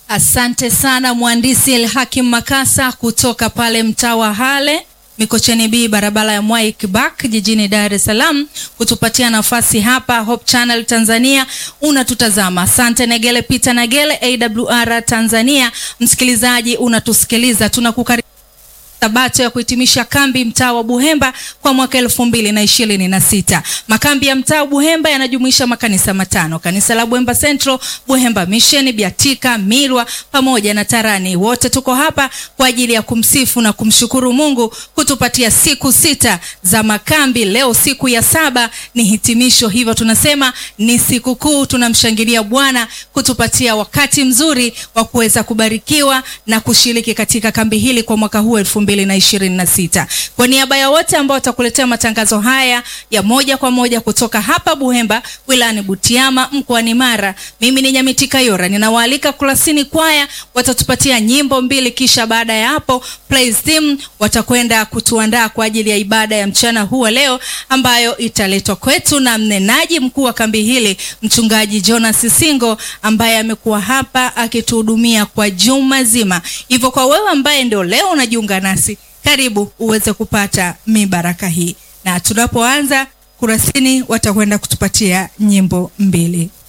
Asante sana mhandisi Elhakim Makasa kutoka pale mtaa wa Hale Mikocheni B barabara ya Mwai Kibak jijini Dar es Salaam kutupatia nafasi hapa Hope Channel Tanzania unatutazama. Asante Negele Peter Negele AWR Tanzania, msikilizaji unatusikiliza, tunakukaribisha Sabato ya kuhitimisha kambi mtaa wa Buhemba kwa mwaka elfu mbili na ishirini na sita. Makambi ya mtaa wa Buhemba yanajumuisha makanisa matano: kanisa la Buhemba Central, Buhemba Mission, Biatika, Milwa pamoja na Tarani. Wote tuko hapa kwa ajili ya kumsifu na kumshukuru Mungu kutupatia siku sita za makambi. Leo siku ya saba ni hitimisho, hivyo tunasema ni siku kuu. Tunamshangilia Bwana kutupatia wakati mzuri wa kuweza kubarikiwa na kushiriki katika kambi hili kwa mwaka huu elfu mbili na ishirini na sita. Kwa niaba ya wote ambao watakuletea matangazo haya ya moja kwa moja kutoka hapa Buhemba wilayani Butiama mkoani Mara, mimi ni Nyamiti Kayora, ninawaalika Kurasini Kwaya watatupatia nyimbo mbili, kisha baada ya hapo Praise Team watakwenda kutuandaa kwa ajili ya ibada ya mchana huu wa leo ambayo italetwa kwetu na mnenaji mkuu wa kambi hili mchungaji Jonas Singo ambaye amekuwa hapa akituhudumia kwa juma zima. Hivyo kwa wewe ambaye ndio leo unajiunga nasi, karibu uweze kupata mibaraka hii, na tunapoanza Kurasini watakwenda kutupatia nyimbo mbili.